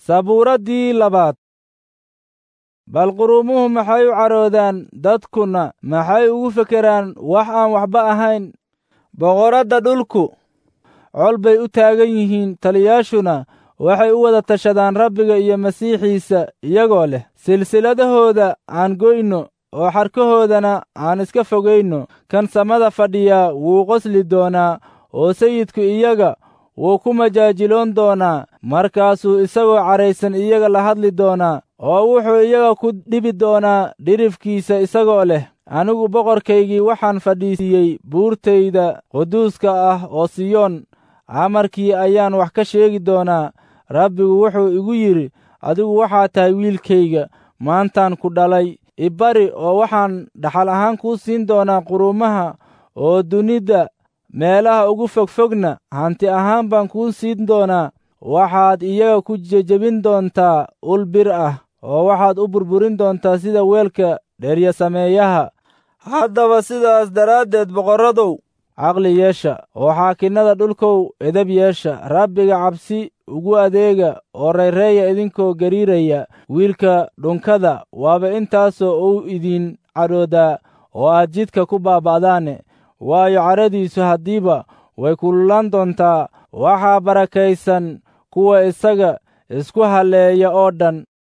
sabuuraddii labaad bal quruumuhu maxay u caroodaan dadkuna maxay ugu fekeraan wax aan waxba ahayn boqoradda dhulku col bay u taagan yihiin taliyaashuna waxay u wada tashadaan rabbiga iyo masiixiisa iyagoo leh silsiladahooda aan goyno oo xarkahoodana aan iska fogayno kan samada fadhiyaa wuu qosli doonaa oo sayidku iyaga wuu ku majaajiloon doonaa markaasuu isagoo cadhaysan iyaga la hadli doonaa oo wuxuu iyaga ku dhibi doonaa dhirifkiisa isagoo leh anigu boqorkaygii waxaan fadhiisiiyey buurtayda quduuska ah oo siyoon amarkii ayaan wax ka sheegi doonaa rabbigu wuxuu igu yidhi adigu waxaa tahay wiilkayga maantaan ku dhalay ibari oo waxaan dhaxal ahaan kuu siin doonaa quruumaha oo dunida meelaha ugu fogfogna hanti ahaan baan kuu siin doonaa waxaad iyaga ku jejebin doontaa ul bir ah oo waxaad u burburin doontaa sida weelka dheeryasameeyaha haddaba sidaas daraaddeed boqorradow caqli yeesha oo xaakinnada dhulkow edab yeesha rabbiga cabsi ugu adeega oo rayreeya idinkoo gariiraya wiilka dhunkada waaba intaasoo uu idin cadhoodaa oo aad jidka ku baaba'daane waayo cadhadiisu haddiiba way kululaan doontaa waxaa barakaysan kuwa isaga isku halleeya oo dhan